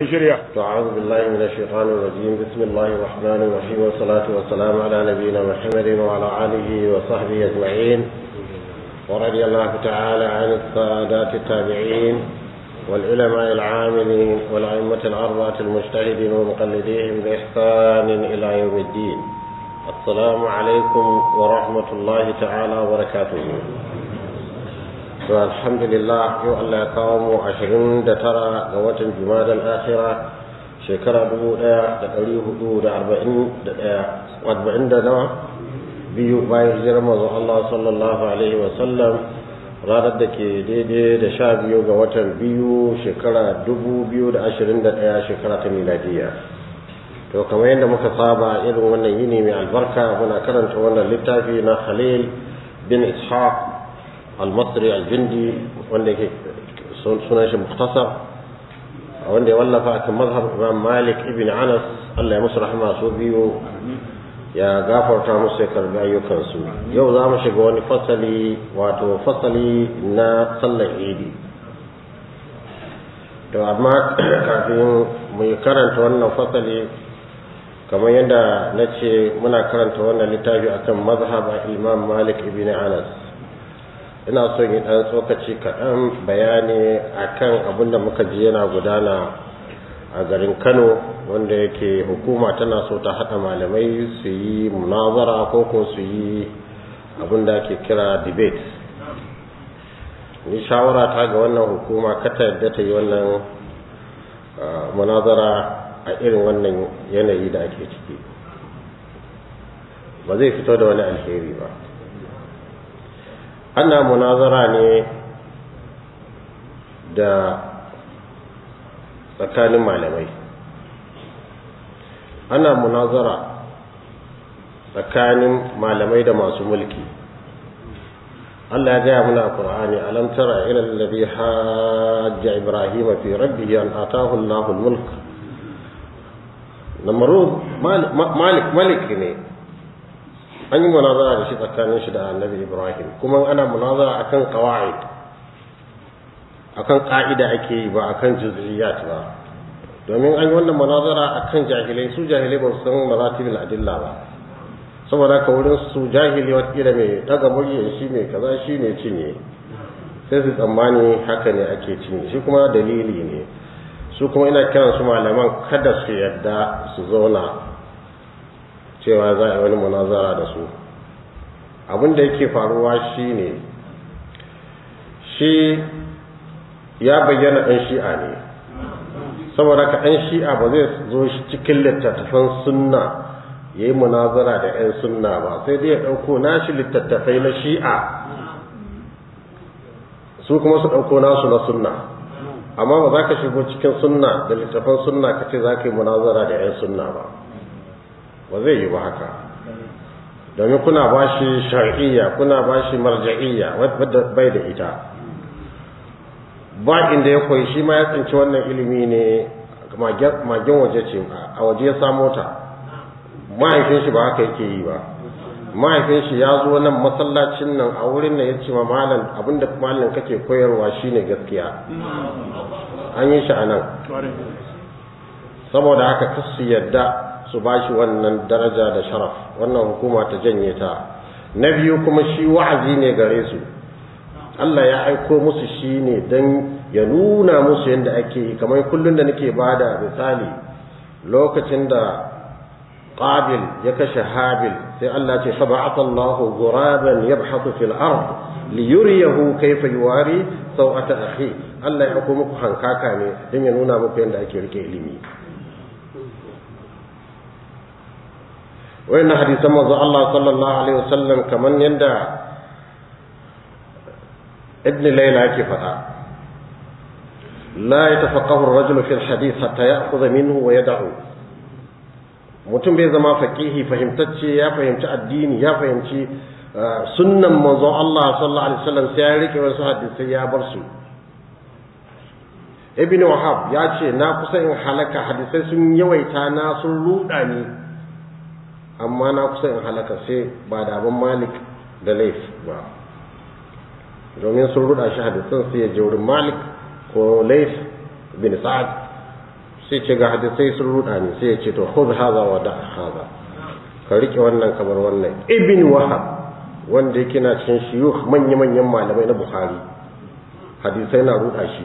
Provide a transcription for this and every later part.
shirya أعوذ بالله من الشيطان الرجيم بسم الله الرحمن الرحيم والصلاة والسلام على نبينا محمد وعلى آله وصحبه أجمعين ورضي الله تعالى عن السادات التابعين والعلماء العاملين والأئمة الأربعة المجتهدين ومقلديهم بإحسان إلى يوم الدين السلام عليكم ورحمة الله تعالى وبركاته to alhamdulillah yau Allah ya kawo mu ashirin da tara ga watan jumadal akhira shekara dubu ɗaya da ɗari hudu da arba'in da ɗaya arba'in da nawa biyu bayan hijirar manzo Allah sallallahu alaihi wa sallam ranar da ke daidai da sha biyu ga watan biyu shekara dubu biyu da ashirin da ɗaya shekara ta miladiya to kamar yadda muka saba irin wannan yini mai albarka muna karanta wannan littafi na Khalil bin Ishaq المصري الجندي wanda yake sunan shi muktasar wanda ya wallafa akan mazhab Imam Malik ibn Anas Allah ya musu rahama su biyu ya gafarta musu ya karbi ayyukansu yau za mu shiga wani fasali wato fasali na sallar idi to amma kafin mu yi karanta wannan fasali kamar yadda na ce muna karanta wannan littafi akan mazhab Imam Malik ibn Anas ina son yi ɗan tsokaci kaɗan bayani akan abin da muka ji yana gudana a garin kano wanda yake hukuma tana so ta haɗa malamai su yi munazara ko ko su yi abin da ake kira debate ni shawara ta ga wannan hukuma kata yadda ta yi wannan munazara a irin wannan yanayi da ake ciki ba zai fito da wani alheri ba ana munazara ne da tsakanin malamai ana munazara tsakanin malamai da masu mulki Allah ya gaya mana a Qur'ani alam tara ila alladhi hajja Ibrahim fi rabbih an atahu Allahu al-mulk Namrud malik malik ne an yi munazara da shi tsakanin shi da annabi ibrahim kuma ana munazara akan qawaid akan ka'ida ake yi ba akan juz'iyat ba domin an yi wannan munazara akan jahilai su jahilai ba su san maratibul adilla ba saboda ka wurin su jahili wata mai daga murya shi mai kaza shi ne cinye sai su tsammani haka ne ake cinye shi kuma dalili ne su kuma ina kiran su malaman kada su yadda su zauna cewa za a yi wani munazara da su abin da yake faruwa shi ne shi ya bayyana ɗan shi'a ne saboda ka ɗan shi'a ba zai zo shi cikin littattafan sunna ya yi munazara da 'yan sunna ba sai dai ya ɗauko nashi littattafai na shi'a su kuma su ɗauko nasu na sunna amma ba za ka shigo cikin sunna da littattafan sunna ka ce za ka yi munazara da 'yan sunna ba ba zai yi ba haka domin kuna ba shi shar'iyya kuna ba shi marja'iyya wadda bai da ita ba inda ya koyi shi ma ya tsinci wannan ilimi ne magen waje ce a waje ya samo ta mahaifin shi ba haka yake yi ba mahaifin shi ya zo nan masallacin nan a wurin da ya ce ma malam abinda malam kake koyarwa shine gaskiya an yi shi a nan saboda haka kasu yadda su ba shi wannan daraja da sharaf wannan hukuma ta janye ta na biyu kuma shi wa'azi ne gare su Allah ya aiko musu shi ne don ya nuna musu yadda ake yi kamar kullum da nake ba da misali lokacin da qabil ya kashe habil sai Allah ce sab'ata Allahu ghuraban yabhathu fil ard li yuriyahu kayfa yuwari sawata akhi Allah ya aiko muku hankaka ne don ya nuna muku yadda ake rike ilimi wayannan hadisan manzo Allah sallallahu alaihi wasallam kaman yanda ibn layla yake faɗa la yatafaqahu ar-rajul fi al-hadith hatta ya'khudha minhu wa yad'u mutum bai zama faqihi fahimtacce ya fahimci addini ya fahimci sunnan manzo Allah sallallahu alaihi wasallam sai ya rike wasu hadisai ya bar su ibn wahab ya ce na kusa in halaka hadisai sun yawaita na sun ruda ni amma na kusa in halaka sai ba da abin malik da laif ba domin sun ruda shi hadisan sai ya je wurin malik ko laif bin sa'ad sai ce ga hadisai sun ruda ne sai ya ce to khudh hadha wa da hadha ka rike wannan kamar wannan ibn wahab wanda yake na cikin shiyukh manya manyan malamai na bukhari hadisai na ruda shi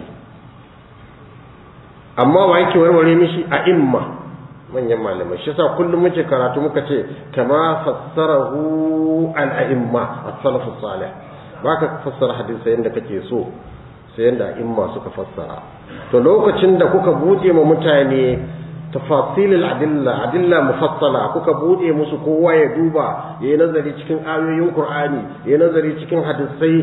amma wa yake warware mishi a imma manyan malamai shi yasa kullum muke karatu muka ce kama fassarahu al a'imma as-salaf as-salih baka fassara hadisai yanda kake so sai yanda imma suka fassara to lokacin da kuka bude ma mutane tafasilil adilla adilla mufassala kuka bude musu kowa ya duba yayi nazari cikin ayoyin qur'ani yayi nazari cikin hadisai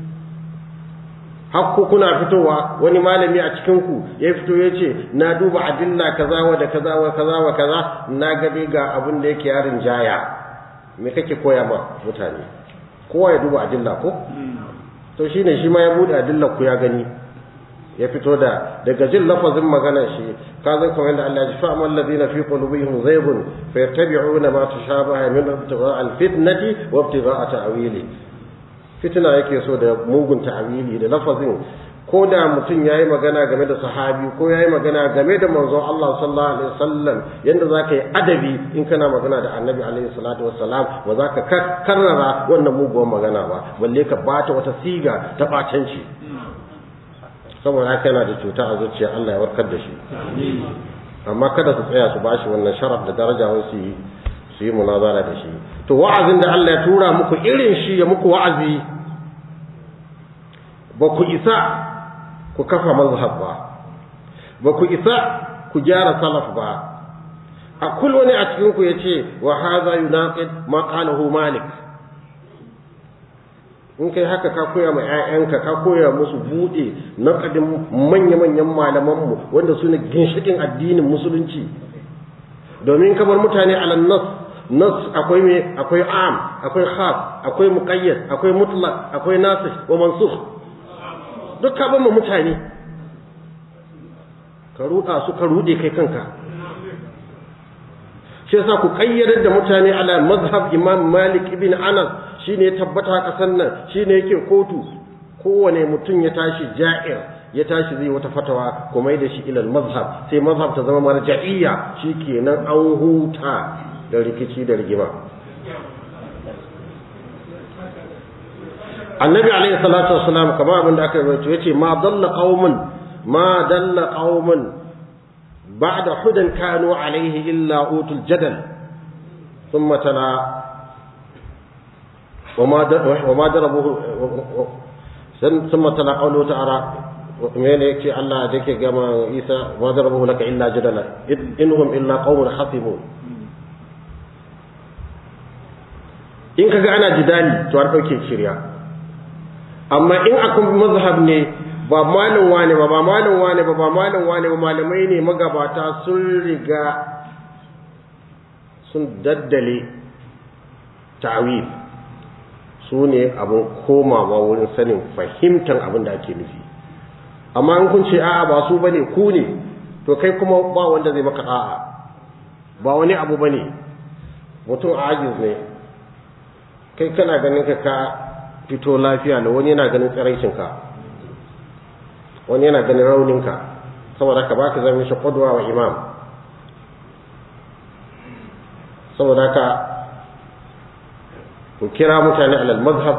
hakku kuna fitowa wani malami a cikin ku ya fito ya ce na duba adilla kaza wa da kaza wa kaza wa kaza na ga dai ga abin da yake yarin jaya me kake koya ma mutane kowa ya duba adilla ko to shine shi ma ya bude adilla ku ya gani ya fito da daga jin lafazin maganar shi ka zan kamar yadda Allah ya ji fa amal ladina fi qulubihim zaygun fayattabi'una ma tashabaha min ibtigha' al-fitnati wa ibtigha' ta'wili fitna yake so da mugun ta'wili da lafazin ko da mutum yayi magana game da sahabi ko yayi magana game da manzon Allah sallallahu alaihi wasallam yanda zaka yi adabi in kana magana da annabi alaihi salatu wassalam ba za ka karrara wannan muguwar magana ba balle ka bata wata siga ta bacanci saboda haka yana da cuta a zuciya Allah ya warkar da shi amma kada su tsaya su bashi wannan sharaf da daraja wai su yi su yi munazara da shi to wa'azin da Allah ya tura muku irin shi ya muku wa'azi ba ku isa ku kafa mazhab ba ba ku isa ku gyara salaf ba a kul wani a cikin ku yace wa hadha yunaqid ma qalahu malik in kai haka ka koya ma 'ya'yanka ka koya musu buɗe naƙadin manya-manyan malamanmu wanda su ne ginshiƙin addinin musulunci domin kamar mutane ala nas nas akwai me akwai am akwai khas akwai muqayyad akwai mutlaq akwai nasikh wa mansukh duk ka bama mutane ka ruɗa su ka ruɗe kai kanka shi yasa ku kayyadar da mutane ala mazhab imam malik ibn anas shine ya tabbata kasan nan shine yake kotu kowane mutum ya tashi ja'ir ya tashi zai wata fatawa kuma da shi ilal mazhab sai mazhab ta zama marja'iyya shikenan an huta da rikici da rigima annabi alaihi salatu wassalam kamar abin da aka rubuta yace ma dalla qaumun ma dalla qaumun ba'da hudan kanu alaihi illa utul jadal thumma tala وما وما ضربوه ثم تلا قوله تعالى من يكفي الله ذيك كما عيسى ما ضربوه لك الا جدلا انهم الا قوم خصمون in kaga ana jidali to an dauke shirya amma in akwai mazhab ne ba malin wane ba ba malin wane ba ba malin wane ba malamai ne magabata sun riga sun daddale ta'wil su ne abin komawa wurin sanin fahimtar abin da ake nufi amma in kun ce a'a ba su bane ku ne to kai kuma ba wanda zai maka a'a ba wani abu bane mutum ajiz ne kai kana ganin ka ka fito lafiya da wani yana ganin tsiraicin ka wani yana ganin raunin ka saboda ka baka zama shi qudwa wa imam saboda ka ku kira mutane alal mazhab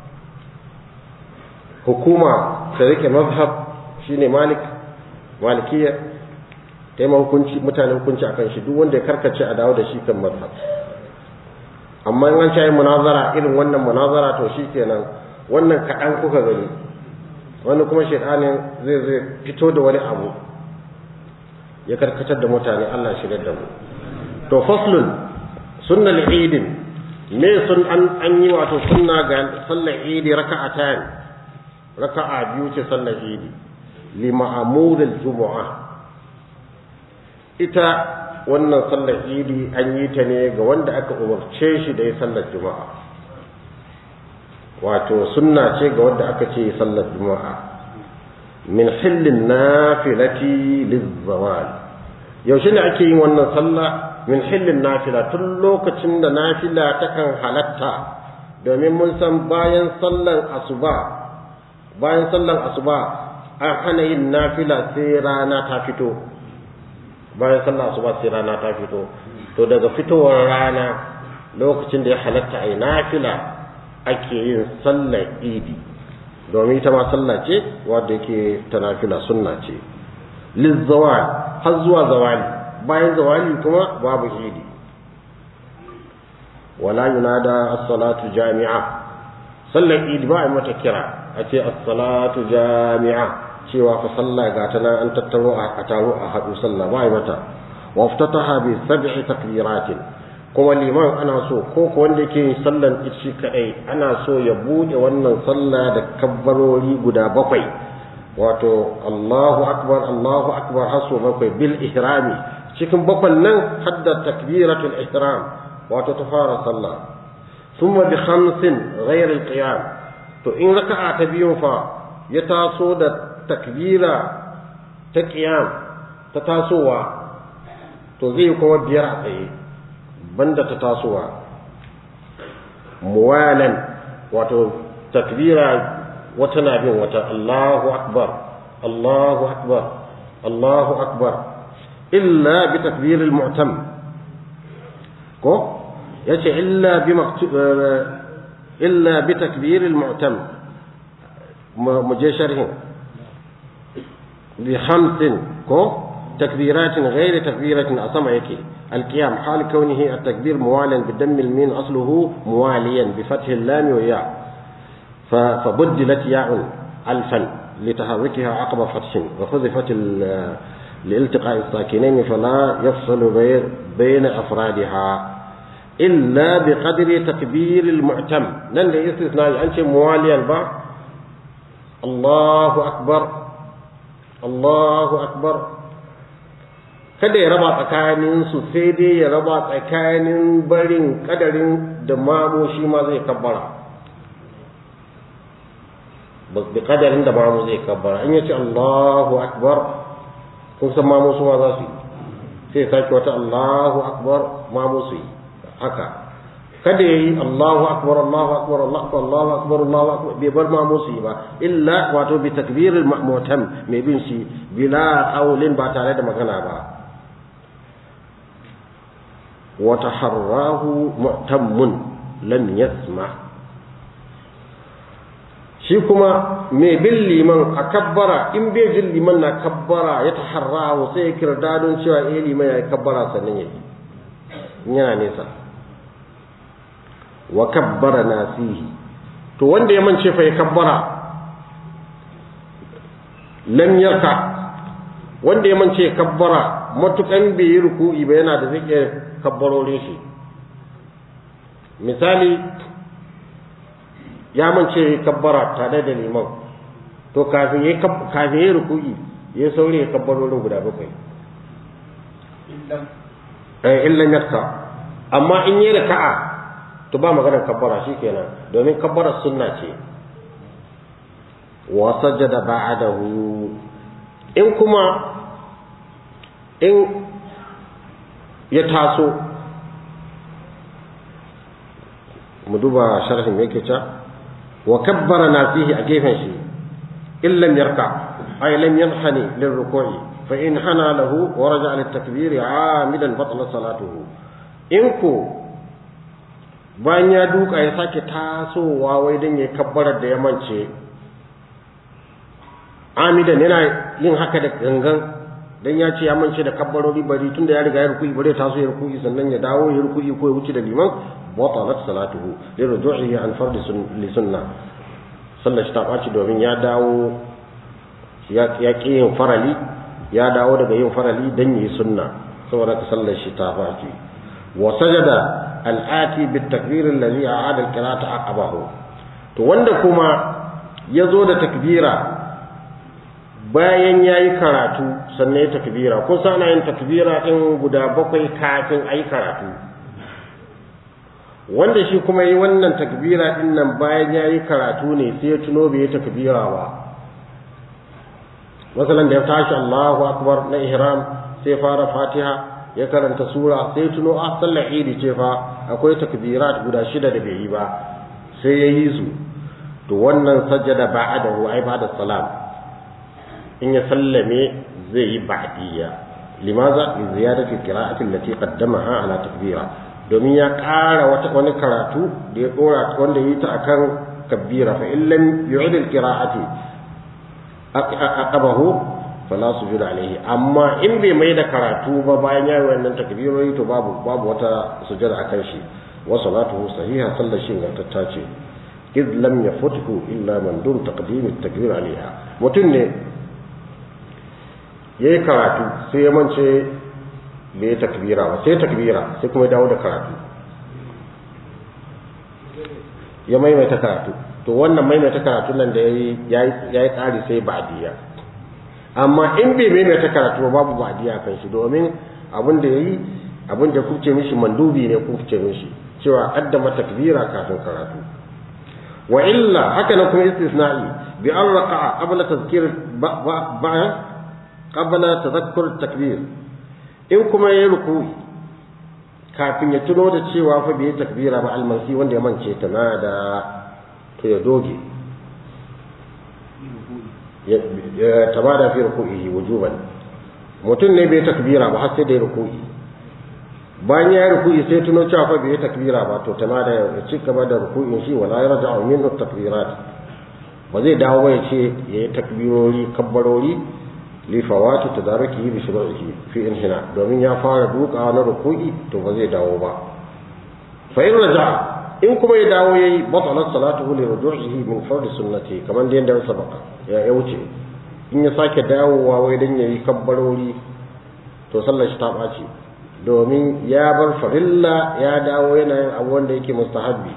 hukuma ta rike mazhab shine malik malikiya ta yi hukunci mutane hukunci akan shi duk wanda ya karkace a dawo da shi kan mazhab amma in an ci munazara irin wannan munazara to shi kenan wannan kaɗan kuka gani wani kuma shaitanin zai zai fito da wani abu ya karkatar da mutane Allah shigar da mu to faslun sunnal idin me sun an an yi wato sunna ga sallar idi raka'atan raka'a biyu ce sallar idi li ma'mur al-jumu'a ita wannan sallar idi an yi ta ne ga wanda aka umarce shi da ya sallar juma'a wato sunna ce ga wanda aka ce sallar juma'a min hillin nafilati lizzawal yaushe ne ake yin wannan sallah min hillin nafila tun lokacin da nafila takan halatta domin mun san bayan sallan asuba bayan sallan asuba an hana yin nafila sai rana ta fito bayan sallah asuba sai rana ta fito to daga fitowar rana lokacin da ya halatta ai nafila ake yin sallar idi domin ita ma sallah ce wadda yake ta nafila sunna ce lizzawal har zuwa zawali bayan zawali kuma babu idi wala yunada as-salatu jami'a sallar idi ba a mata kira a ce as-salatu jami'a cewa fa sallah ga ta nan an tattaro a taro a haɗu sallah ba a mata wa ftataha bi sab'i takbiratin kuma liman ana so ko ko wanda yake yin sallan shi kadai ana so ya bude wannan sallah da kabbarori guda bakwai wato Allahu akbar Allahu akbar hasu bakwai bil ihrami cikin bakwan nan hadda takbiratul ihram wato ta fara sallah thumma bi khamsin ghayr al qiyam to in raka'a ta biyu fa ya taso da takbira ta qiyam ta tasowa to zai kuma biyar a tsaye banda ta tasowa muwalan wato takbira wata na bin wata Allahu akbar Allahu akbar Allahu akbar illa bi takbir al-mu'tam ko yace illa bi illa bi takbir al-mu'tam mu je sharhin bi khamsin ko تكبيرات غير تكبيرة أصمع يكي القيام حال كونه التكبير موالا بدم المين أصله مواليا بفتح اللام وياء فبدلت ياء ألفا لتحركها عقب فتح وحذفت لالتقاء الساكنين فلا يفصل بين أفرادها إلا بقدر تكبير المعتم لن استثناء أنت مواليا با الله أكبر الله أكبر kada ya raba tsakanin su sai dai ya raba tsakanin barin kadarin da mamu shi ma zai kabbara bi kadarin da mamu zai kabbara in yace Allahu akbar kun san mamu su ma za su yi sai sake wata Allahu akbar mamu su yi haka kada yayi Allahu akbar Allahu akbar Allahu akbar Allahu akbar Allahu akbar bai bar mamu su yi ba illa wato bi takbiril mu'tam mai bin shi bila qawlin ba tare da magana ba وتحراه معتم لم يسمع shi kuma mai bin liman a kabbara in bai jin liman na kabbara ya taharrahu sai ya kirda don cewa eh liman ya yi kabbara sannan ya yi yana nesa wa kabbara nasihi to wanda ya mance fa ya kabbara lam yarka wanda ya mance ya kabbara matukan bai yi ruku'i ba yana da zai iya kabbarorin shi misali ya mance kabbara tare da liman to kafin ya kafin ya ruku'i ya saurayi ya kabbarorin guda bakwai eh illan yakka amma in yi raka'a to ba maganar kabbara shikenan domin kabbara sunna ce wa sajada ba'dahu in kuma in ya taso mu duba sharhin me yake cewa wa kabbara nasihi a gefen shi in lam yarka ay lam yanhani lirruku'i fa in hana lahu wa raja'a litakbir amidan batala salatuhu in ko bayan ya duka ya sake tasowa wai dan ya kabbara da ya mance amidan yana yin haka da gangan dan ya ce ya mance da kabbarori bari tunda ya riga ya ruku'i bare taso ya ruku'i sannan ya dawo ya ruku'i ko ya wuce da liman batalat salatuhu li ruju'ihi an fardi li sunna sallar shi ta ɓaci domin ya dawo ya ƙi yin farali ya dawo daga yin farali dan yi sunna saboda ka sallar shi ta ɓaci wa sajada al'ati bit takbir alladhi a'ada al-qira'ata aqabahu to wanda kuma ya zo da takbira bayan ya yi karatu sannan ya takbira kun san ana yin takbira ɗin guda bakwai kafin a yi karatu wanda shi kuma yi wannan takbira ɗin nan bayan ya yi karatu ne sai ya tuno bai yi takbira ba masalan da ya tashi Allahu akbar na ihram sai fara fatiha ya karanta sura sai ya tuno a sallar idi ce fa akwai takbirat guda shida da bai yi ba sai ya yi su to wannan sajjada ba'adahu ai ba'da salam in ya sallame zai yi ba'diyya limaza li ziyadati qira'ati allati qaddamaha ala takbira domin ya ƙara wata wani karatu da ya dora wanda yi ta akan kabbira fa in lam yu'id al-qira'ati aqabahu fala sujud alayhi amma in bai mai da karatu ba bayan ya yi wannan takbirori to babu babu wata sujud akan shi wa salatuhu sahiha sallar shi ingantatta ce iz lam yafuthu illa man dun taqdim at-takbir alayha mutun ne yayi karatu sai ya mance bai takbira ba sai takbira sai kuma ya dawo da karatu ya maimaita karatu to wannan maimaita karatu nan da yayi yayi tsari sai ba'diya amma in bai maimaita karatu ba babu ba'diya kan shi domin abin da yayi abin da kuce mishi mandubi ne kuce mishi cewa qaddama takbira kafin karatu wa illa haka nan kuma istisna'i bi an raqa'a qabla tadhkir ba'a qabla tadhakkur takbir in kuma yayi ruku'i kafin ya tuno da cewa fa bai takbira ba almansi wanda ya mance ta na da to ya doge ya tabada fi ruku'ihi wujuban mutum ne bai takbira ba har sai da ya ruku'i bayan ya ruku'i sai tuno cewa fa bai takbira ba to tana da ya ci gaba da ruku'in shi wala yarja'u min takbirat ba zai dawo ba ya ce yayi takbirori kabbarori li fawati tadarukihi bi shuru'ihi fi inhina domin ya fara duka na ruku'i to ba zai dawo ba fa in raja in kuma ya dawo yayi batalat salatuhu li ruju'ihi min fard sunnati kaman da yanda sabaka ya ya wuce in ya sake dawowa wai dan yayi kabbarori to sallar shi ta baci domin ya bar farilla ya dawo yana yin abu wanda yake mustahabbi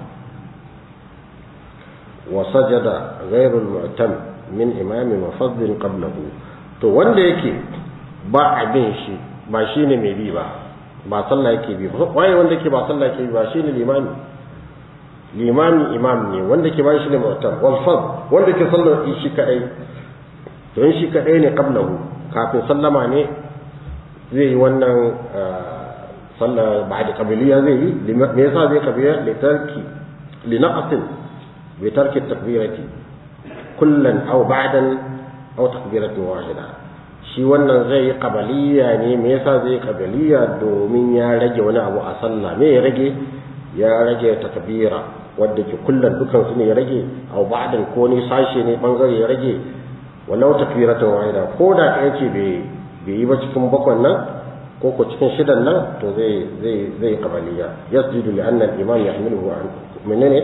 wa sajada ghayru al-mu'tam min imamin wa fadlin qablahu to wanda yake ba abin shi ba shi ne mai bi ba ba sallah yake bi ba waye wanda yake ba sallah yake bi ba shi ne limami limami imam ne wanda ke ba shi ne mu'tam wal fad wanda ke sallar shi kadai to in shi kadai ne qablahu kafin sallama ne zai yi wannan sallah ba'da qabiliya zai yi me yasa zai qabiliya li tarki li naqsin bi tarki takbirati kullan aw ba'dan aw takbiratin wahida shi wannan zai yi qabaliya ne me yasa zai yi qabaliya domin ya rage wani abu a sallah me ya rage ya rage takbira wanda ke kullun dukan su ne ya rage aw ba'dan ko ne sashe ne bangare ya rage walau takbiratin wahida ko da ɗaya ce bai bai yi ba cikin bakwan nan ko ko cikin shidan nan to zai zai zai qabaliya yasjudu li anna al-imam yahmiluhu an menene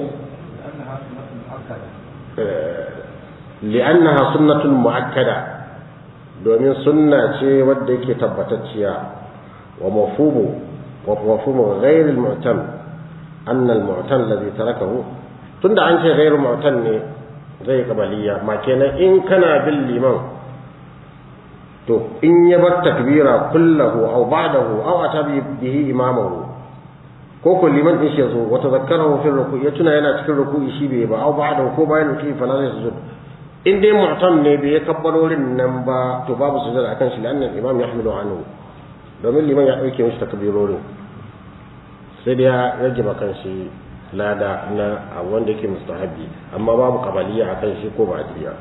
li'annaha sunnatun mu'akkada domin sunna ce wadda yake tabbatacciya wa mafhumu wa mafhumu ghayr al-mu'tam anna al-mu'tam alladhi tarakahu tunda an ce ghayr mu'tam ne zai kabaliya ma kenan in kana bin liman to in ya bar takbira kullahu aw ba'dahu aw ata bihi imamahu ko ko liman din shi yazo wa tazakkarahu fi ruku ya tuna yana cikin ruku'i shi bai ba aw ba'dahu ko bayan ruku'i fa la yasjud in dai mu'tam ne bai kabbarorin nan ba to babu sujud akan shi lannan imam yahmilu anhu domin liman ya dauke mishi takbirorin sai dai ya rage makan shi lada na a wanda yake mustahabi amma babu kabaliya akan shi ko ba diya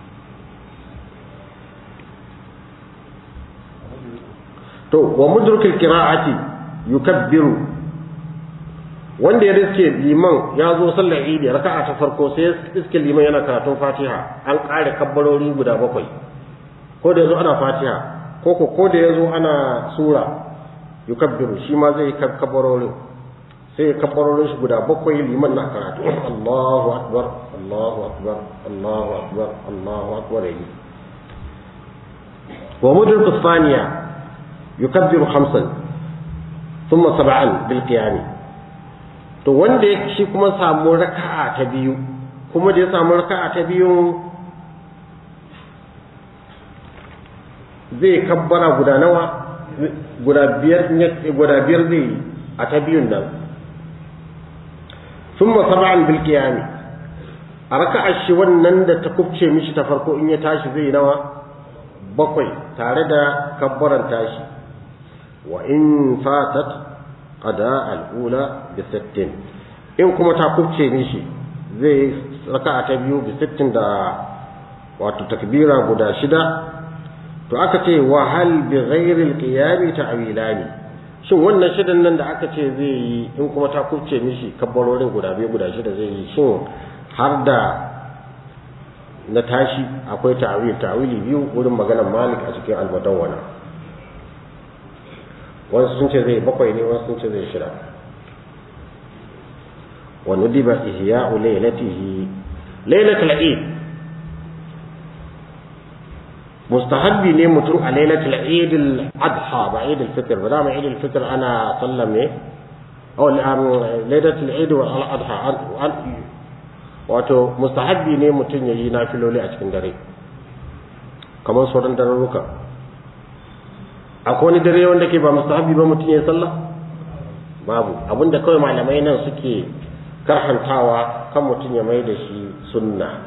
to wa mudrikul qira'ati yukabbiru wanda ya riske liman ya zo sallar idi raka'a ta farko sai iske liman yana karatun fatiha an ƙare kabbarori guda bakwai ko da yazo ana fatiha ko ko ko da yazo ana sura yukabbiru shi ma zai kabbarorin sai kabbarorin shi guda bakwai liman na karatu Allahu akbar Allahu akbar Allahu akbar Allahu akbar yi wa mudrikus thaniya yukabbiru khamsan thumma sab'an bil qiyam to wanda ya shi kuma samu raka'a ta biyu kuma da ya samu raka'a ta biyu zai kabbara guda nawa guda biyar guda biyar zai yi a ta biyun nan thumma sab'an bil qiyam a raka'a shi wannan da ta kubce mishi ta farko in ya tashi zai nawa bakwai tare da kabbaran tashi wa in fatat qada al-ula bi sittin in kuma ta kubce mishi zai raka'a ta biyu bi sittin da wato takbira guda shida to aka ce wa hal bi ghairi al-qiyam ta'wilani shin wannan shidan nan da aka ce zai yi in kuma ta kuce mishi kabbarorin guda biyu guda shida zai yi shin har da na tashi akwai ta'wil ta'wili biyu wurin maganar Malik a cikin al-Mudawwana wasu sun ce zai bakwai ne wasu sun ce zai shida wa nudiba ihya'u laylatihi laylatul eid mustahabbi ne mutum a lailatul eid al-adha ba eid al-fitr ba dama eid al-fitr ana sallam ne aw lailatul eid wal adha wato mustahabbi ne mutum yayi nafiloli a cikin dare kamar sauran dararruka akwai wani dare wanda ke ba mustahabbi ba mutum ya sallah babu abinda kawai malamai nan suke karhantawa kan mutum ya mai da shi sunna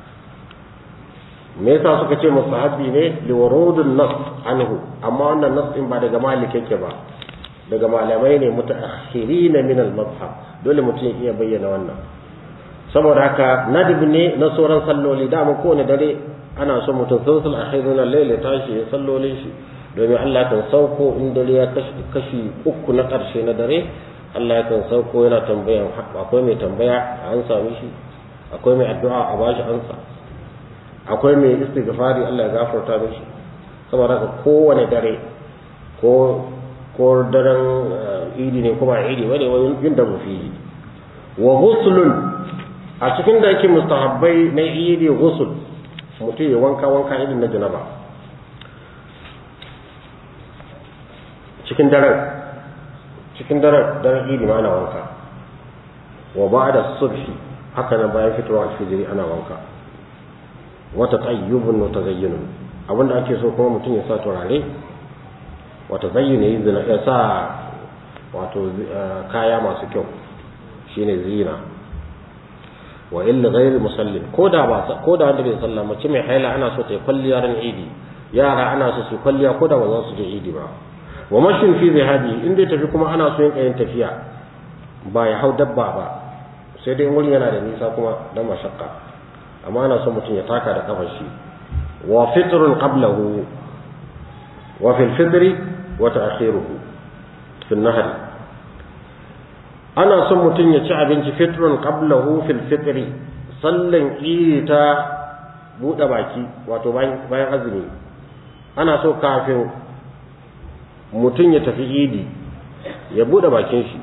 me yasa suka ce mustahabbi ne liwarudun nas anhu amma wannan nas din ba daga malik yake ba daga malamai ne mutaakhirin min al-madhhab dole mutum ya iya bayyana wannan saboda haka nadib ne na sauran salloli da mu kowane dare ana so mutum sulsul akhirun al-layl ya tashi ya sallolin shi domin Allah kan sauko in dare ya kashi uku na karshe na dare Allah kan sauko yana tambayan akwai mai tambaya an sami shi akwai mai addu'a a bashi ansa akwai mai istighfari Allah ya gafarta mishi saboda haka kowane dare ko ko daren idi ne kuma idi bane wani yin da mufi wa ghuslun a cikin da yake mustahabbai na idi ghusl mutum ya wanka wanka irin na janaba cikin daren cikin daren daren idi ma ana wanka wa ba'da subhi haka nan bayan fitowa alfijiri ana wanka wata tsayyubun wata zayyunun abinda ake so kuma mutum ya sa turare wata zayyuna ya sa wato kaya masu kyau shine zina wa illa ghairi musallin ko da ba ko da wanda bai sallah mace mai haila ana so ta yi kwalliya ran idi yara ana so su kwalliya ko da ba za su je idi ba wa mashin fi zihadi in dai tafi kuma ana so yin kayan tafiya ba ya hau dabba ba sai dai wurin yana da nisa kuma dan mashakka amma ana son mutum ya taka da kafar shi wa fitrun qablahu wa fil fitri wa ta'khiruhu fil nahri ana son mutum ya ci abinci fitrun qablahu fil fitri sallan iri ta buɗe baki wato bayan azumi ana so kafin mutum ya tafi idi ya buɗe bakin shi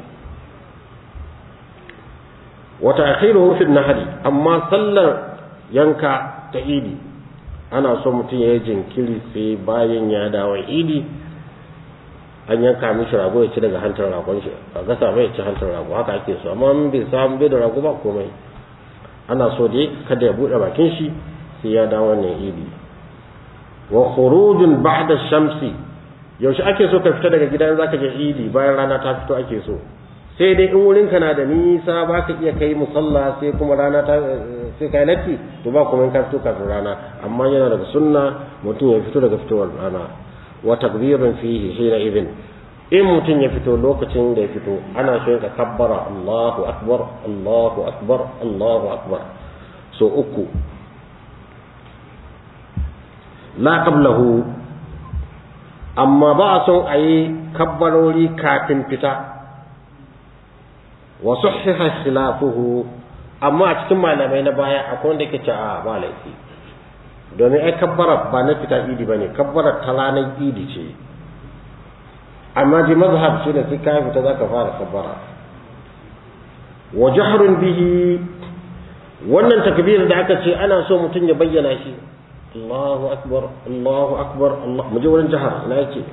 wata akhiruhu fil nahri amma sallar yanka ta idi ana so mutum ya yi jinkiri sai bayan ya dawo idi an yanka mishi rago ya ci daga hantar ragon shi a gasa mai ci hantar rago haka ake so amma in bai samu bai da rago ba komai ana so dai kada ya bude bakin shi sai ya dawo wannan idi wa khurujun ba'da shamsi yaushe ake so ka fita daga gida in zaka je idi bayan rana ta fito ake so sai dai in wurin ka na da nisa ba ka iya kai musalla sai kuma rana ta sai kai latti to ba kuma in ka fito kafin rana amma yana daga sunna mutum ya fito daga fitowar rana wa takbirin fihi hina idin in mutum ya fito lokacin da ya fito ana so ka kabbara Allahu akbar Allahu akbar Allahu akbar so uku la qablahu amma ba a son a yi kabbarori kafin fita wa sahhiha khilafuhu amma a cikin malamai na baya akwai wanda yake cewa ba laifi domin ai kabbara ba na fita idi bane kabbara ta ranar idi ce amma ji mazhab shi ne sai ka fita zaka fara kabbara wa jahrun bihi wannan takbir da aka ce ana so mutum ya bayyana shi Allahu akbar Allahu akbar Allah mu je wurin jahar ina yake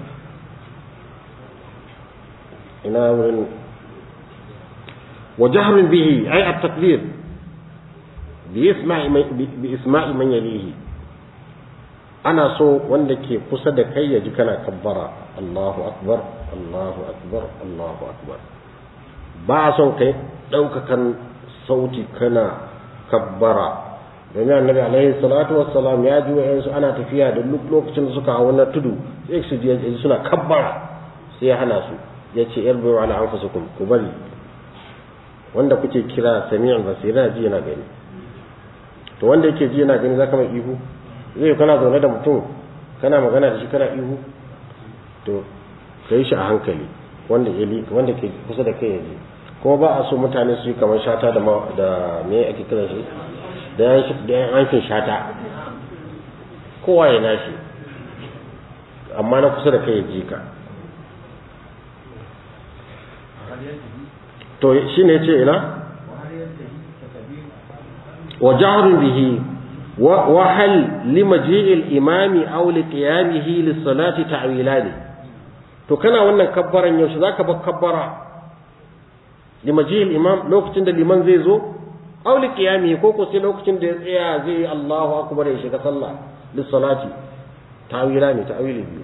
ina wurin وجهر به أي التكبير بإسماع من بإسماع من يليه أنا سو وندك قصد كي يجكنا كبرا الله أكبر الله أكبر الله أكبر بعض كي لو كان صوتي كنا كبرا domin annabi alaihi salatu wassalam ya ji wa'yansu ana tafiya da lokacin da suka hawa na tudu sai su ji suna kabbara sai ya hana su ya ce yarbu ala anfusikum ku bari wanda kuke kira sami'an basira ji yana gani to wanda yake ji yana gani zaka mai ihu zai kana zaune da mutum kana magana da shi kana ihu to kai shi a hankali wanda ya wanda ke kusa da kai yaji kuma ba a so mutane su yi kamar shata da da me ake kira shi da yan da yan hankin shata kowa ya nashi amma na kusa da kai ya ji ka to shine yace ina wa jahrun bihi wa hal limaji'i al-imami aw liqiyamihi lis-salati ta'wilani to kana wannan kabbaran yaushe zaka bar kabbara limaji'i al-imam lokacin da liman zai zo aw liqiyamihi ko ko sai lokacin da ya tsaya zai yi Allahu akbar ya shiga sallah lis-salati ta'wilani ta'wili biyu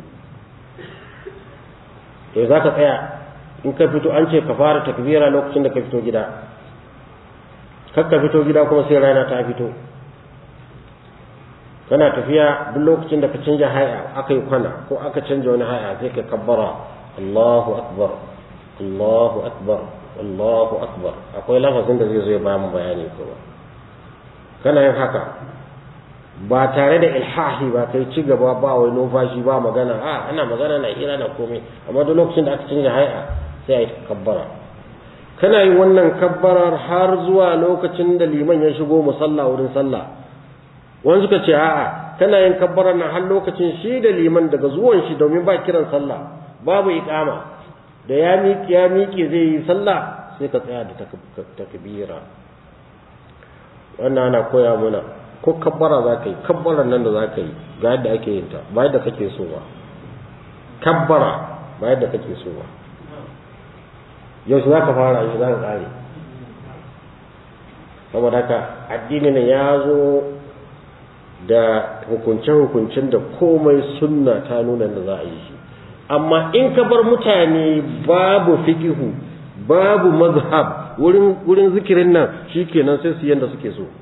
eh zaka tsaya in ka fito an ce ka fara takbira lokacin da ka fito gida kar ka fito gida kuma sai rana ta fito kana tafiya duk lokacin da ka canja haya aka yi kwana ko aka canja wani haya sai ka kabbara Allahu akbar Allahu akbar Allahu akbar akwai lafazin da zai zo ya ba mu bayani kuma kana yin haka ba tare da ilhahi ba kai ci gaba ba wai numfashi ba magana a ana magana na hira na komai amma duk lokacin da aka canja haya sai a yi kabbara kana yin wannan kabbarar har zuwa lokacin da liman ya shigo musalla wurin sallah wani suka ce a'a kana yin kabbarar nan har lokacin shi da liman daga zuwan shi domin ba kiran sallah babu iqama da ya miƙe ya miƙe zai yi sallah sai ka tsaya da takbira wannan ana koya mana ko kabbara za ka yi kabbarar nan da za ka yi ga yadda ake yin ta ba yadda kake so ba kabbara ba yadda kake so ba yaushe za ka fara yaushe za ka ƙare saboda haka addini ne ya zo da hukunce-hukuncen da komai sunna ta nuna da za a yi shi amma in ka bar mutane babu fikihu babu mazhab wurin wurin zikirin nan shikenan sai su yanda suke so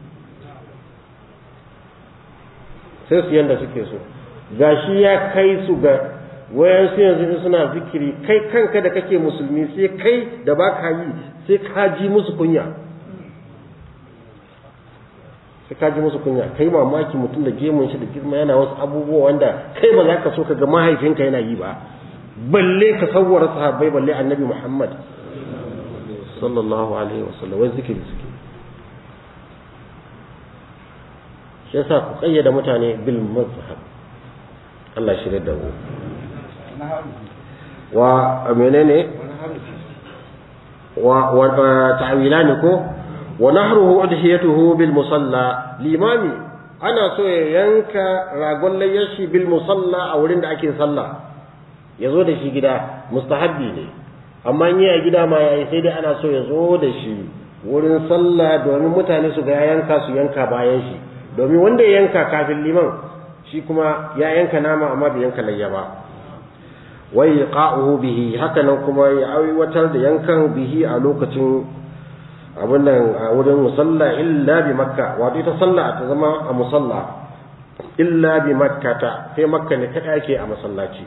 sai su yanda suke so gashi ya kai su ga wayan su yanzu suna zikiri kai kanka da kake musulmi sai kai da baka yi sai ka ji musu kunya sai ka ji musu kunya kai mamaki mutum da gemun shi da girma yana wasu abubuwa wanda kai ba za ka so ka ga mahaifinka yana yi ba balle ka sawwara sahabbai balle annabi Muhammad sallallahu alaihi wasallam wai zikiri suke shi yasa ku kayyada mutane bil mazhab Allah shi da mu wa menene wa wa ta'wilani ko wa nahruhu udhiyatuhu bil musalla limami ana so ya yanka ragon layyashi bil musalla a wurin da ake sallah ya zo da shi gida mustahabbi ne amma in yi a gida ma yayi sai dai ana so ya zo da shi wurin sallah domin mutane su ga ya yanka su yanka bayan shi domin wanda ya yanka kafin liman shi kuma ya yanka nama amma bai yanka layya ba wai qa'uhu bihi haka nan kuma ya aiwatar da yankan bihi a lokacin abin nan a wurin musalla illa bi makka wato ita sallah ta zama a musalla illa bi makkata sai makka ne kada ake a masallaci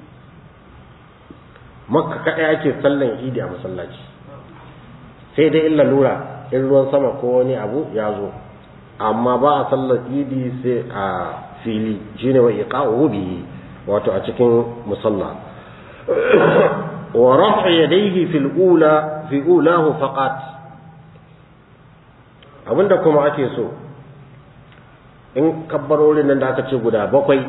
makka kada ake sallan idi a masallaci sai dai illa lura in ruwan sama ko wani abu ya zo amma ba a sallar idi sai a fili shine wa iqa'uhu bihi wato a cikin musalla wa raf'a yadayhi fil ula fi ulahu faqat abinda kuma ake so in kabbarorin nan da aka ce guda bakwai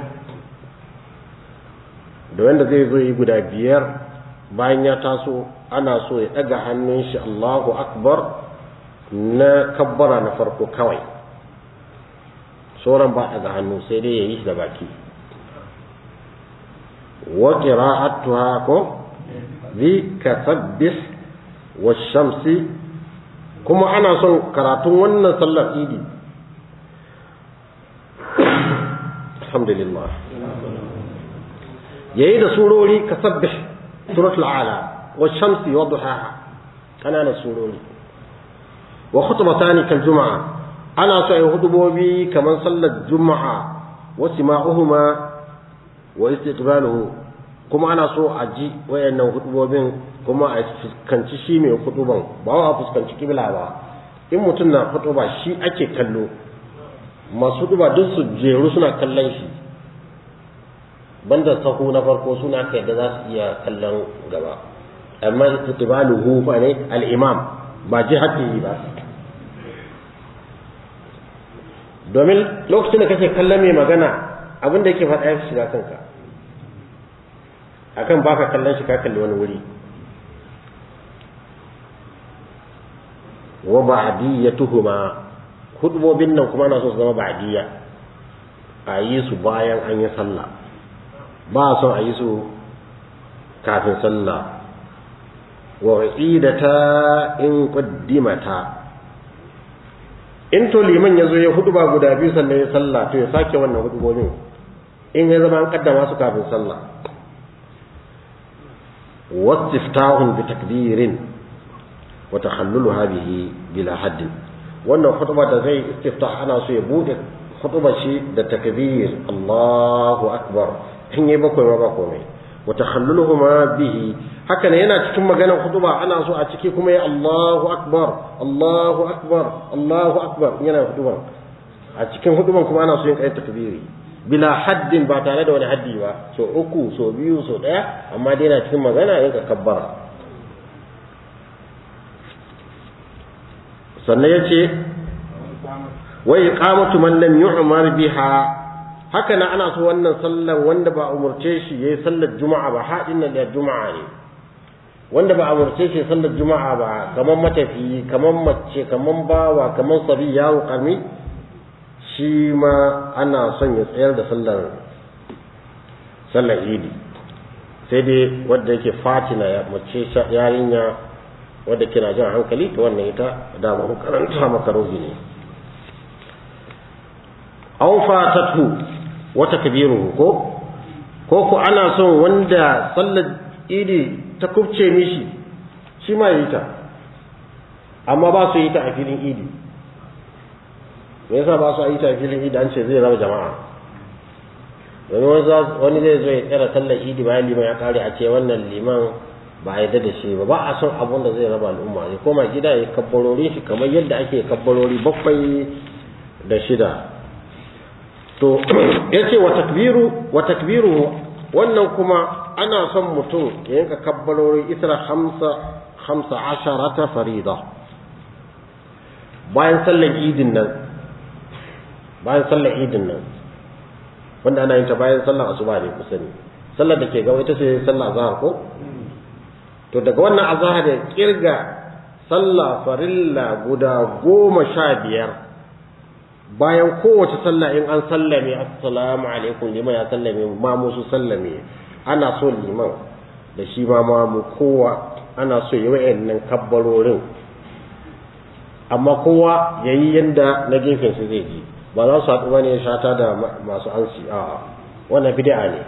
da wanda zai zo yi guda biyar bayan ya taso ana so ya ɗaga hannun shi Allahu akbar na kabbara na farko kawai sauran ba ɗaga hannu sai dai ya yi shi da baki wa qira'atuha ko bi kasabbih wa shamsi kuma ana son karatun wannan sallar idi alhamdulillah yayi da surori kasabbih suratul ala wa shamsi wa duhaha kananan surori wa khutbatani kal juma'a ana so ayi hudubobi kamar sallar juma'a wa sima'uhuma wa istiqbaluhu kuma ana so a ji wayannan hudubobin kuma a fuskanci shi mai huduban ba wa fuskanci kibla ba in mutum na huduba shi ake kallo masu huduba duk su jeru suna kallon shi banda sahu na farko suna aka yadda za su iya kallon gaba amma istiqbaluhu fa ne al-imam ba jihati ba domin lokacin da kake kallon mai magana abin da yake faɗa ya shiga kanka akan baka kallon shi ka kalli wani wuri wa ba'diyatuhuma hudubobin nan kuma na so su zama ba'diya a yi su bayan an yi sallah ba son a yi su kafin sallah wa idata in qaddimata in to liman yazo ya huduba guda biyu sannan ya sallah to ya sake wannan hudubobin in ya zama an kaddama su kafin sallah wastiftahun bi takbirin wa takhalluluha bihi bila haddin wannan khutba da zai istiftah ana so ya bude khutba shi da takbir Allahu akbar in yi bakwai ma ba komai wa takhalluluhuma bihi haka ne yana cikin maganar khutba ana so a ciki kuma ya Allahu akbar Allahu akbar Allahu akbar yana khutban a cikin khutban kuma ana so yin kai takbiri bila haddin ba tare da wani haddi ba so uku so biyu so daya amma dai yana cikin magana yin kabbara sannan ya ce wa iqamatu man lam yu'mar biha haka na ana so wannan sallar wanda ba umurce shi yayi sallar juma'a ba hadin nan da juma'a ne wanda ba umurce shi sallar juma'a ba kaman matafi kaman mace kaman bawa kaman sabi yawo karmi shi ma ana son ya tsayar da sallar sallar idi sai dai wanda yake fatina ya mace yarinya wadda kina jan hankali to wannan ita da ba ku karanta maka rogi ne aw fatatu wa takbiruhu ko ko ko ana son wanda sallar idi ta kubce mishi shi ma yi ta amma ba su yi ta a filin idi me yasa ba su yi ta a filin idi an ce zai raba jama'a domin wani zai zo ya tsara sallar idi bayan liman ya kare a ce wannan liman ba a yarda da shi ba ba a son abun da zai raba al'umma ya koma gida ya kabbarori shi kamar yadda ake kabbarori bakwai da shida to ya ce wa takbiru wa takbiru wannan kuma ana son mutum ya yanka kabbarori isra hamsa hamsa asharata farida bayan sallar idin nan bayan sallar idin nan wanda ana yin ta bayan sallar asuba ne kusa ne sallar da ke gaba ita ce sallar azhar ko to daga wannan azhar da kirga sallah farilla guda goma sha biyar bayan kowace sallah in an sallame assalamu alaikum liman ya sallame ma musu sallame ana so liman da shi ma mamu kowa ana so yi wa'annan kabbarorin amma kowa ya yi yadda na gefen su zai ji ba za su haɗu ba ne shata da masu ansi a wannan bid'a ne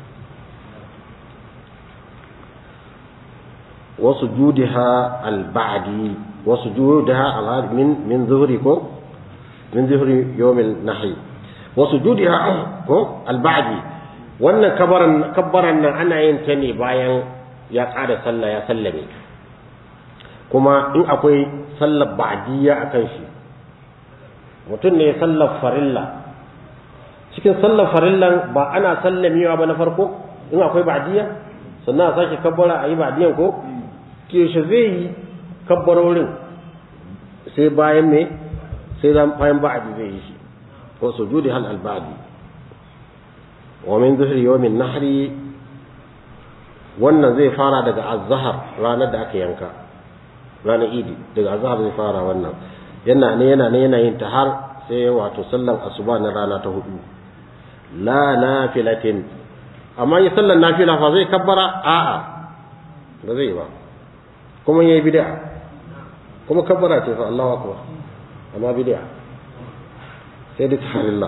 wasu judiha al-ba'di wasu judiha al min min zuhri ko min zuhri yawmil nahi wasu judiha ko al-ba'di wannan kabaran kabbaran nan ana yin ta ne bayan ya ƙara sallah ya sallame kuma in akwai sallar ba'diyya akan shi mutum ne sallar farilla cikin sallar farillan ba ana sallamewa ba na farko in akwai ba'diyya sannan a sake kabbara a yi ba'diyyan ko keshe zai yi kabbarorin sai bayan me sai bayan ba'adi zai yi shi ko sujudi hal al ba'di wa min zuhri yawmin nahri wannan zai fara daga azhar ranar da aka yanka ranar idi daga azhar zai fara wannan yana ne yana ne yana yin ta har sai wato sallan asuba na rana ta hudu la nafilatin amma yi sallan nafila fa zai kabbara a'a ba zai ba kuma yayi bid'a kuma kabbara ce fa Allahu akbar amma bid'a sai da tahallillah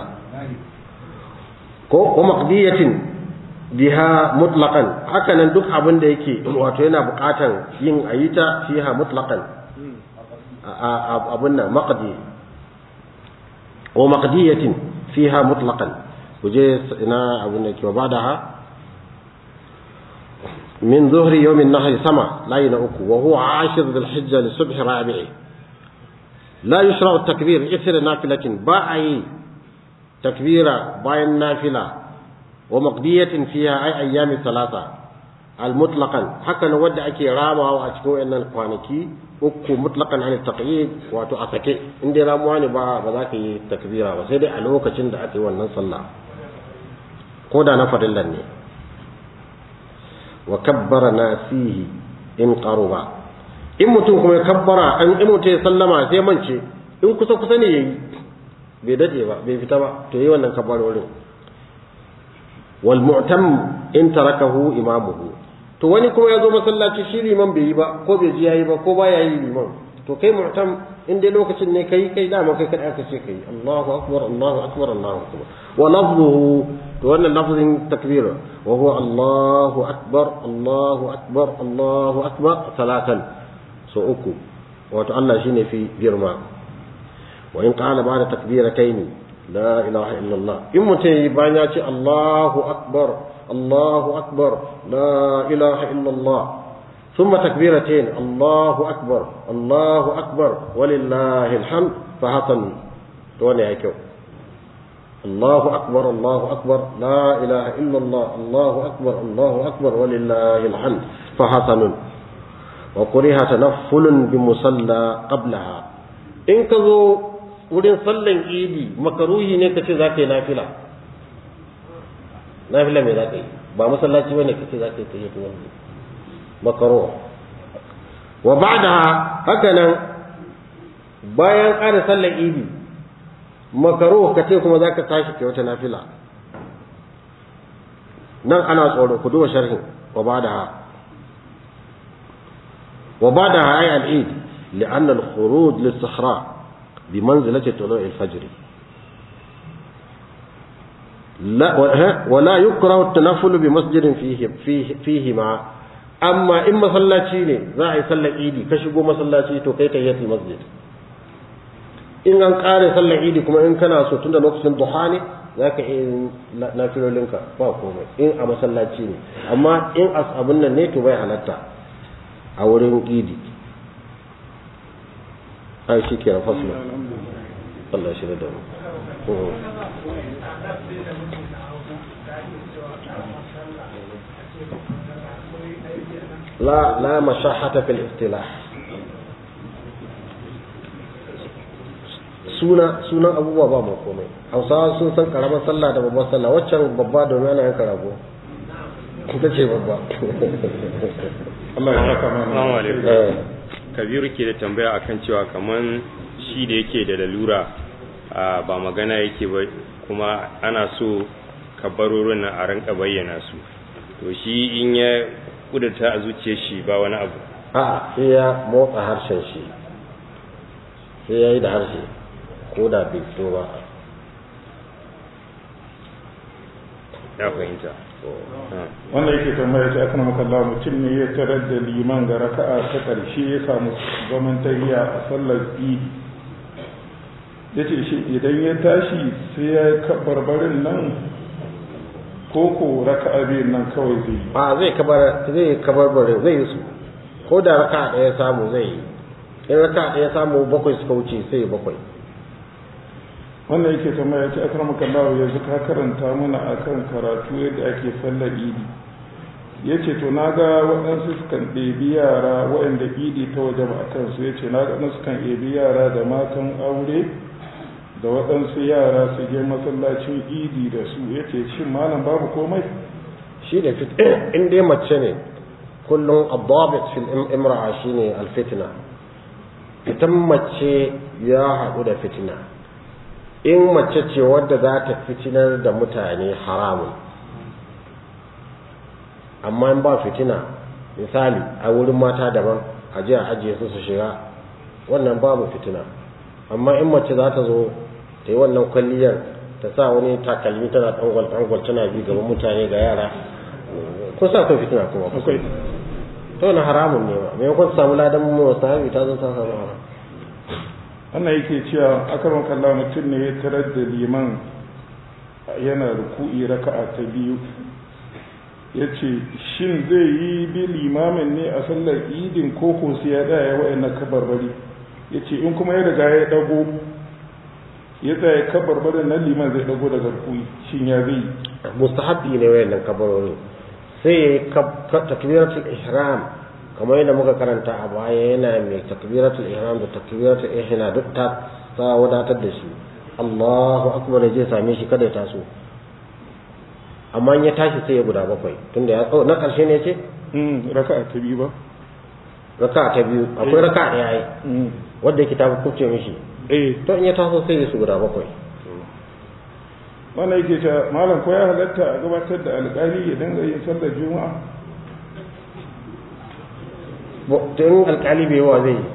ko ko maqdiyatin biha mutlaqan haka nan duk abin da yake wato yana buƙatan yin ayita fiha mutlaqan abun nan maqdi wa maqdiyatin fiha mutlaqan kuje ina abun da ke badaha من ظهر يوم النهر سما لا ينأك وهو عاشر ذي الحجة لصبح رابعه لا يشرع التكبير إثر نافلة باعي تكبيرا باين نافلة wa maqdiyatin fiha ay ayyami thalatha al mutlaqan haka ne wanda ake ramawa a cikin wayannan kwanaki uku mutlaqan an taqyid wato a sake in dai ramuwa ne ba ba za ka yi takbira ba sai dai a lokacin da aka yi wannan sallah ko da na farillan ne wa kabbara nasihi in qaruba in mutum kuma ya kabbara an in mutum ya sallama sai mance in kusa kusa ne yayi bai dade ba bai fita ba to yi wannan kabbarorin wal mu'tam in tarakahu imamuhu to wani kuma ya zo masallaci shi liman bai yi ba ko bai ji yayi ba ko baya yi liman to kai mu'tam in dai lokacin ne kai kai dama kai kada aka ce kai Allahu akbar Allahu akbar Allahu akbar wa lafzuhu to wannan lafzin takbira wa huwa Allahu akbar Allahu akbar Allahu akbar salatan so uku wato Allah shine fi girma wa in qala ba'da takbiratayn la ilaha illa Allah in mutai bayan ya ce Allahu akbar Allahu akbar la ilaha illa Allah ثم تكبيرتين الله أكبر الله أكبر ولله الحمد فحسن توني هيكو الله أكبر الله أكبر لا إله إلا الله الله أكبر الله أكبر ولله الحمد فحسن وكره تنفل بمصلى قبلها إن كذو wurin sallan idi makaruhi ne kace za ka yi nafila nafila me za ka yi ba masallaci bane kace za ka yi tayyatu wannan makaro wa ba'da haka nan bayan ƙara sallar idi makaro ka ce kuma za ka tashi kai wata nafila nan ana tsoro ku duba sharhin wa ba'da wa ba'da ay al-eid لأن الخروج للصحراء بمنزلة طلوع الفجر لا ولا يكره التنفل بمسجد فيه فيه فيهما amma in masallaci ne za a yi sallar idi ka shigo masallaci to kai tahiyatul masjid in an kare sallar idi kuma in kana so tunda lokacin duha ne za ka yi nafilolinka ba komai in a masallaci ne amma in as abin nan ne to bai halatta a wurin idi ai shi ke faslu Allah shi da mu لا لا مشاحة في الاصطلاح suna sunan abubuwa ba mu komai hausawa sun san karamar sallah da babbar sallah waccan babba domin ana yanka rago ita ce babba Allah ya saka mana Assalamu alaikum. Kabiru ke da tambaya akan cewa kaman shi da yake da lalura a ba magana yake ba kuma ana so kabarorin nan a rinka bayyana su to shi in ya kudurta a zuciyar shi ba wani abu a sai ya motsa harshen shi sai ya yi da harshe ko da bai fito ba ya fahimta wanda yake tambaya ce akan makalla mutum ne ya tarar da liman ga raka'a ta ƙarshe ya samu zaman tahiya a sallar idi ya ce shi idan ya tashi sai ya barbarin nan ko ko raka'a biyun nan kawai zai yi a zai kabar zai kabar bare zai yi su ko da raka ɗaya samu zai yi in raka ɗaya samu bakwai suka wuce sai bakwai wannan yake tambaya ce akan makalla yanzu ka karanta mana akan karatu yadda ake sallar idi ya ce to na ga waɗansu sukan ɗebi yara waɗanda idi ta waje ba a kansu ya ce na ga waɗansu kan ɗebi yara da matan aure da waɗansu yara su je masallacin idi da su ya ce shin malam babu komai shi da fit in dai mace ne kullum adabit fil imra'a shine alfitna fitan mace ya haɗu da fitina in mace ce wadda za ta fitinar da mutane haramun amma in ba fitina misali a wurin mata daban a je a ajiye su su shiga wannan babu fitina amma in mace za ta zo ta yi wannan kwalliyar ta sa wani takalmi tana tangwal tangwal tana bi gaban mutane ga yara kun sa akwai fitina kuma akwai to na haramun ne ba maimakon ta samu ladan mu sahabi ta zo ta samu haram wannan yake cewa akaron kalla mutum ne ya tarar da liman yana ruku'i raka'a ta biyu ya ce shin zai yi bi limamin ne a sallar idin koko sai ya daya wa'annan kabarbari ya ce in kuma ya riga ya dago ya tsaya kabar bada nan liman zai dago daga rukuni shin ya zai mustahabbi ne wayannan kabarori sai takbiratul ihram kamar yadda muka karanta a baya yana mai takbiratul ihram da takbiratul ihna duk ta ta wadatar da shi Allahu akbar ya je same shi kada ya taso amma in ya tashi sai ya guda bakwai tunda ya na karshe ne ce raka'a ta biyu ba raka'a ta biyu akwai raka'a da yayi wanda yake ta kubce mishi eh to in ya taso sai ya su guda bakwai wannan yake ta malam ko ya halatta a gabatar da alƙali ya dinga yin sallar juma'a tun alƙali bai yawa zai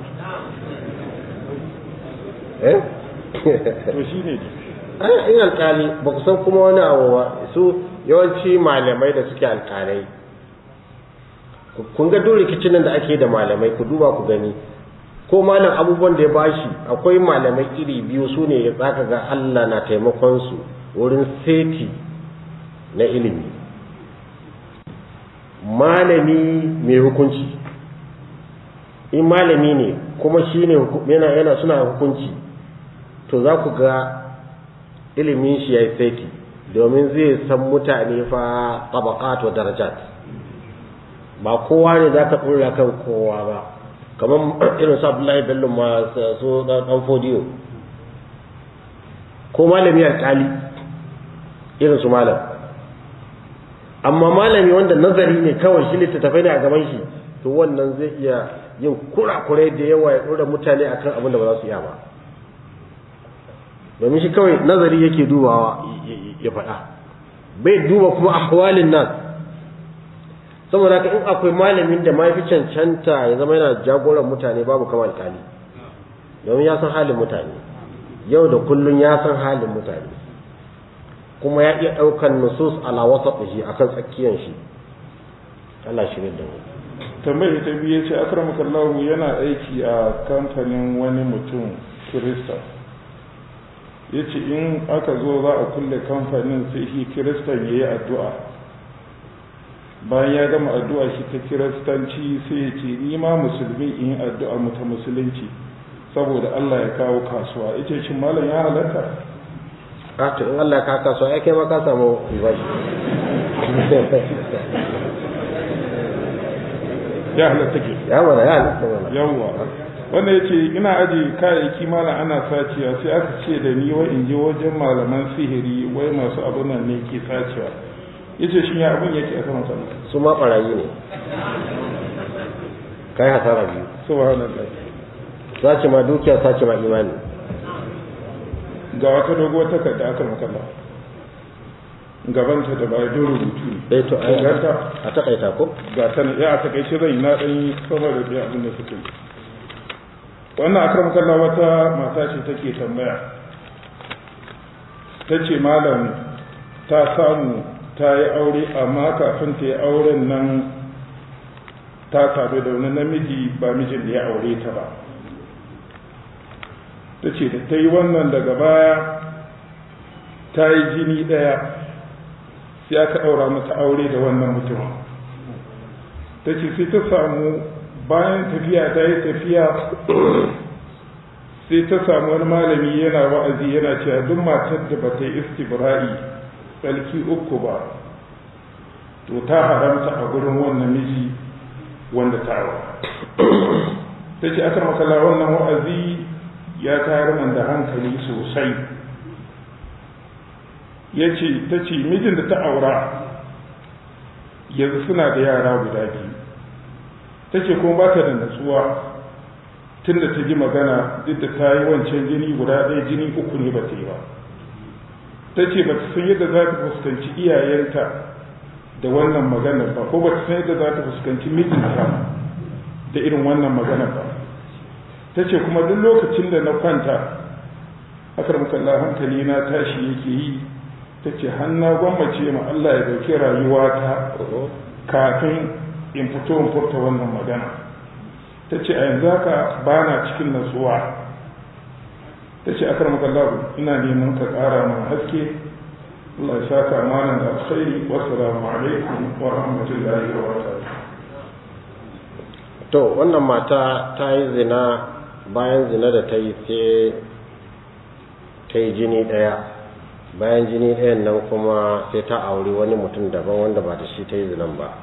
eh to shi ne ai in alƙali ba ku san kuma wani abu ba su yawanci malamai da suke alƙalai kun ga duk rikicin nan da ake da malamai ku duba ku gani ko malam abubuwan da ya bashi akwai malamai iri biyu su ne ya tsaka ga Allah na taimakon su wurin seti na ilimi malami mai hukunci in malami ne kuma shi ne yana yana suna hukunci to za ku ga ilimin shi ya yi seti domin zai san mutane fa tabaqat wa darajat ba kowa ne za ka ɗora kan kowa ba kamar irin su abdullahi bello ma su ɗan fodiyo ko malami alƙali irin su malam amma malami wanda nazari ne kawai shi littattafai ne a gaban shi to wannan zai iya yin kurakurai da yawa ya ɗora mutane akan abin da ba za su iya ba domin shi kawai nazari yake dubawa ya faɗa bai duba kuma ahwalin nan saboda haka in akwai malamin da ma fi cancanta ya zama yana jagoran mutane babu kama alƙali domin ya san halin mutane yau da kullun ya san halin mutane kuma ya iya ɗaukan nusus ala wasa shi akan tsakiyan shi Allah shi da mu tambayar ta biyu ce akramakallahu yana aiki a kamfanin wani mutum kirista ya ce in aka zo za a kulle kamfanin sai shi kiristan ya yi addu'a bayan ya gama addu'a shi ta kiristanci sai ya ce ni ma musulmi in yi addu'a mu ta musulunci saboda Allah ya kawo kasuwa ita shi malam ya halatta a to in Allah ya kawo kasuwa ya kai ma ka samu ribashi ya halatta ke ya mana ya halatta mana yawwa wanda ya ce ina aji kayayyaki malam ana sacewa sai aka ce da ni wai in je wajen malaman sihiri wai masu abin nan ne ke sacewa ya ce shi ya abin yake a saman sama su ma ɓarayi ne kai hasara biyu subhanallah sace ma dukiya sace ma imani ga wata doguwar takarda aka makalla gabanta da baya don rubutu ne eh to ai ganta a takaita ko ga ta ya a takaice zai na ɗan yi sama da ɗaya abin da suka yi wannan akram kalla wata mata ce take tambaya ta ce malam ta samu ta yi aure amma kafin ta yi auren nan ta sadu da wani namiji ba mijin da ya aure ta ba ta ce da ta yi wannan daga baya ta yi jini ɗaya sai aka ɗaura mata aure da wannan mutumin ta ce sai ta samu bayan tafiya ta yi tafiya sai ta samu wani malami yana wa'azi yana cewa duk matar da ba ta yi istibra'i tsarki uku ba to ta haramta a gurin wannan miji wanda ta aura ta ce aka makala wannan wa'azi ya tayar man da hankali sosai ya ce ta ce mijin da ta aura yanzu suna da yara guda biyu ta ce kuma ba ta da natsuwa tun da ta ji magana duk da ta yi wancan jini guda ɗaya jini uku ne ba ta yi ba ta ce ba ta san yadda za ta fuskanci iyayenta da wannan maganar ba ko ba ta san yadda za ta fuskanci mijinta da irin wannan maganar ba ta ce kuma duk lokacin da na kwanta akar mukalla hankali na tashi yake yi ta ce hanna gwammace ma Allah ya dauki rayuwata kafin in fito in furta wannan magana ta ce a yanzu haka ba na cikin natsuwa ta ce akar makallahu ina neman ka ƙara mana haske Allah ya saka mana da alkhairi wassalamu alaikum wa rahmatullahi wa barakatuh to wannan mata ta yi zina bayan zina da ta yi sai ta yi jini ɗaya bayan jini ɗayan nan kuma sai ta auri wani mutum daban wanda ba da shi ta yi zinan ba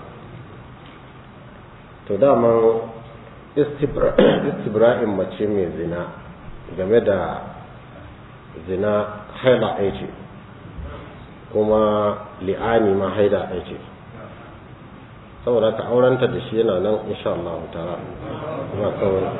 to daman istibra'in mace mai zina game da zina haila ɗaya ce kuma li'ani ma haida ɗaya ce saboda ka aurenta da shi yana nan insha Allah ta'ala ba kawai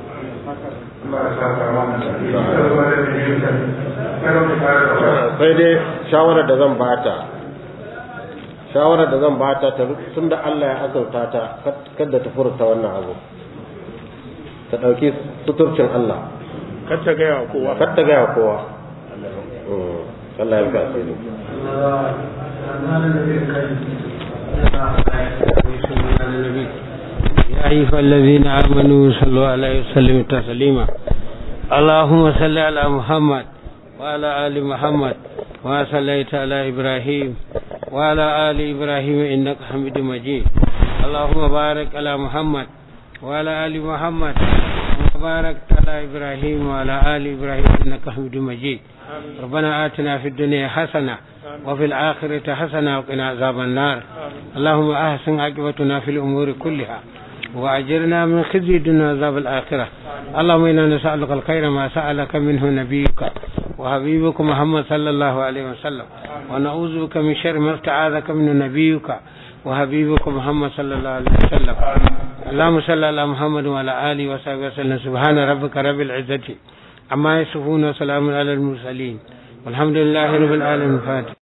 sai dai shawarar da zan bata shawarar da zan bata ta tun da Allah ya azauta ta kada ta furta wannan abu ta ɗauki suturcin Allah kar ta gaya wa kowa kar ta gaya kowa Allah ya ga asiri يا أيها الذين آمنوا صلوا عليه وسلموا تسليما اللهم صل على محمد وعلى آل محمد وصليت على إبراهيم وعلى آل إبراهيم إنك حميد مجيد اللهم بارك على محمد وعلى آل محمد وبارك على إبراهيم وعلى آل إبراهيم إنك حميد مجيد ربنا آتنا في الدنيا حسنة وفي الآخرة حسنة وقنا عذاب النار اللهم أحسن عاقبتنا في الأمور كلها وأجرنا من خزي الدنيا وعذاب الآخرة اللهم إنا نسألك الخير ما سألك منه نبيك وحبيبك محمد صلى الله عليه وسلم ونعوذ بك من شر ما استعاذك منه نبيك وحبيبك محمد صلى الله عليه وسلم اللهم صل على محمد وعلى آله وصحبه وسلم سبحان ربك رب العزة عما يصفون وسلام على المرسلين والحمد لله رب العالمين الفاتح